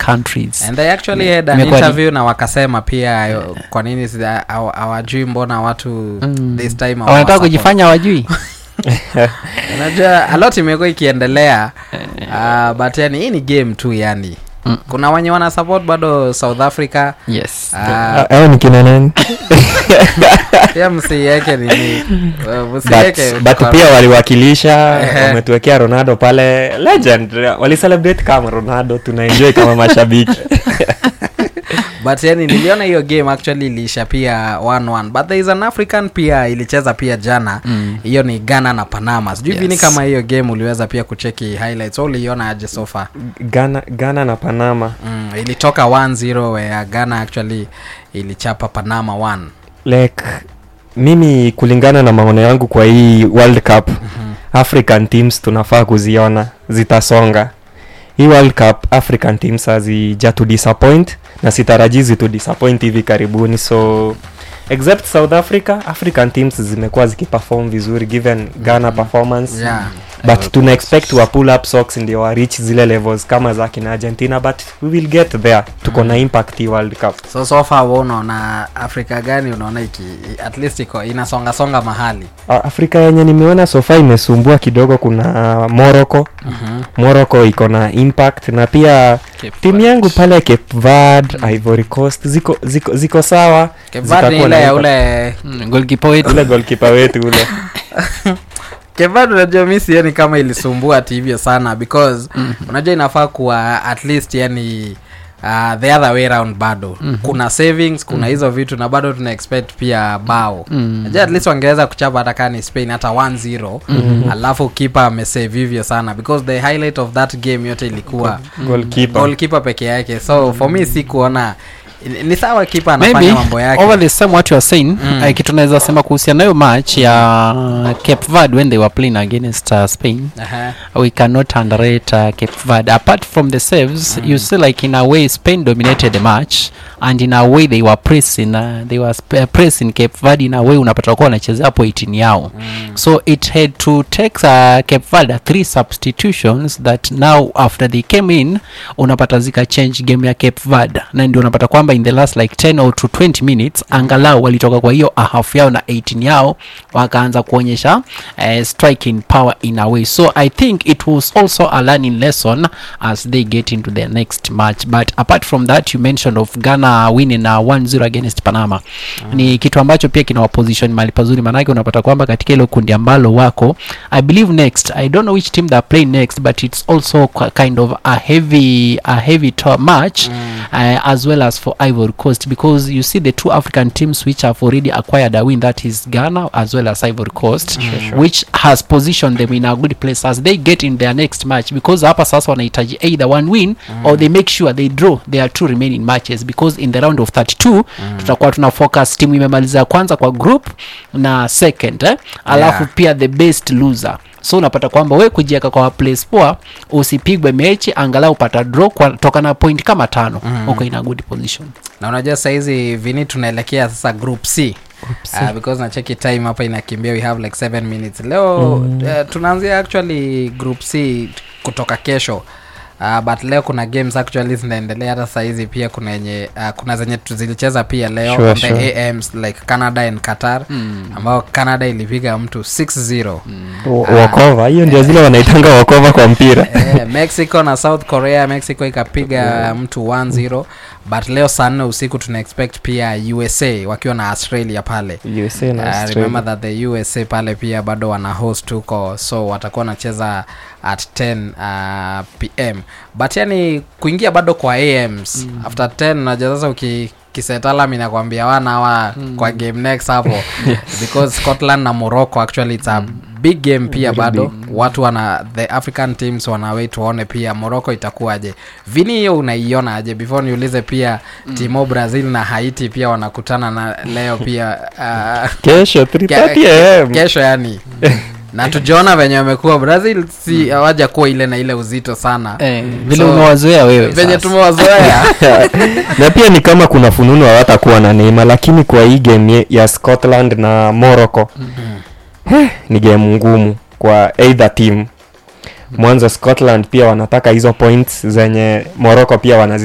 countries and they actually had an Imekuwa ni- interview na wakasema pia yo, kwa nini sida- hawa- hawajui mbona watu Mm. this time wanataka hawasupport. kujifanya wajui unajua a lot imekuwa ikiendelea uh, but yani hii ni game tu yani Mm. kuna wenye wana support bado south africa yes uh, au ni kina nani pia msiiweke nini uh, but, msiiweke but kwa- pia waliwakilisha Ehe. wametuwekea ronaldo pale legend walicelebrate kama ronaldo tunaenjoy kama mashabiki but yani niliona hiyo game actually iliisha pia 1-1 but there is an african pia ilicheza pia jana Mm. hiyo ni ghana na panama sijui Yes. vini kama hiyo game uliweza pia kucheki highlights au uliiona aje sofa ghana ghana na panama mm, ilitoka 1-0 where ghana actually ilichapa panama 1 like mimi kulingana na maono yangu kwa hii world cup african teams tunafaa kuziona zitasonga hii world cup african teams hazija to disappoint na sitarajii zitu disappoint hivi karibuni so except south africa african teams zimekuwa zikiperform vizuri given ghana performance yeah but tuna expect wa pull up socks ndio wa reach zile levels kama za kina argentina but we will get there tuko na impact hii world cup so so far wewe unaona afrika gani unaona iki at least iko inasonga songa mahali A- afrika yenye nimeona sofa imesumbua kidogo kuna uh, morocco Mhm. morocco iko na impact na pia timu yangu pale cape verd ivory coast ziko ziko, ziko sawa Cape Verde ni zitakuwa na ile ya impact. ule Mm, goalkeeper wetu ule golkipa wetu ule Cape Verde unajua mi sioni kama ilisumbua ati hivyo sana because unajua inafaa kuwa at least yani uh, the other way round bado kuna savings kuna hizo vitu na bado tuna expect pia bao Mm. najua at least wangeweza kuchapa hata kaa ni spain hata 1-0 alafu kipa amesave hivyo sana because the highlight of that game yote ilikuwa golkipa goalkeeper peke yake so for me si kuona ni- ni sawa kipa anafanya maybe mambo yake over the same what you are saying Mm. mm. kitu naweza sema kuhusiana nayo match ya cape verde when they were playing against uh, spain Aha. we cannot underrate uh, Cape Verde. Apart from the saves, you see like in a way Spain dominated the match and in a way they were pressing uh, they were sp- pressing Cape Verde in a way unapata kuwa wanachezea hapo 18 yao. So it had to take uh, Cape Verde three substitutions that now after they came in unapata zika change game ya Cape Verde na ndio unapata kwamba in the last like 10 or to 20 minutes angalau walitoka kwa hiyo a half yao na 18 yao wakaanza kuonyesha uh, striking power in a way so i think it was also a learning lesson as they get into their next match but apart from that you mentioned of ghana winning uh, 1-0 against panama ni kitu ambacho pia kina waposition mali pazuri manake unapata kwamba katika hilo kundi ambalo wako i believe next i don't know which team they're playing next but it's also qu- kind of a heavy a heavy to- match uh, as well as for ivory coast because you see the two african teams which have already acquired a win that is ghana as well as ivory coast which has positioned them in a good place as they get in their next match because hapa sasa wanahitaji either one win or they make sure they draw their two remaining matches because in the round of 32 tutakuwa tuna focus timu imemaliza ya kwanza kwa group na second eh? alafu Yeah. pia the best loser so unapata kwamba we kujieka kwa place poa usipigwe mechi angalau upata draw kwa toka na point kama tano mm. uko in a good position na unajua sahizi vini tunaelekea sasa group c Uh, because nacheki time hapa inakimbia we have like 7 minutes leo mm. uh, tunaanzia actually group c kutoka kesho Uh, but leo kuna games actually zinaendelea hata sahizi pia kuna yenye uh, kuna zenye tu- zilicheza pia leo Sure, on the sure. ams like canada and qatar mm. ambao canada ilipiga mtu 6-0 Wa- wakova hiyo ndio zile wanaitanga wakova kwa mpira Eh, mexico na south korea mexico ikapiga mtu 1-0 but leo saa nne usiku tuna expect pia usa wakiwa na australia pale USA na Uh, Australia. remember that the usa pale pia bado wana host huko so watakuwa wanacheza at 10 uh, pm but yani kuingia bado kwa ams mm. after 10 najua sasa uki kisetalam inakwambia wana hawa mm. kwa game next hapo because scotland na morocco actually it's a big game pia Very bado watu wana the african teams wanawait tuone pia morocco itakuwaje vini hiyo unaiona aje before niulize pia mm. timo brazil na haiti pia wanakutana na leo pia uh, kesho 3:30 am kesho yani na tujaona venye wamekuwa brazil si hawaja kuwa ile na ile uzito sana eh, vile So, umewazoea wewe venye sasa. tumewazoea na pia ni kama kuna fununu hawatakuwa na neima lakini kwa hii game ye- ya scotland na morocco eh, ni game ngumu kwa either team mwanzo scotland pia wanataka hizo points zenye morocco pia wanazi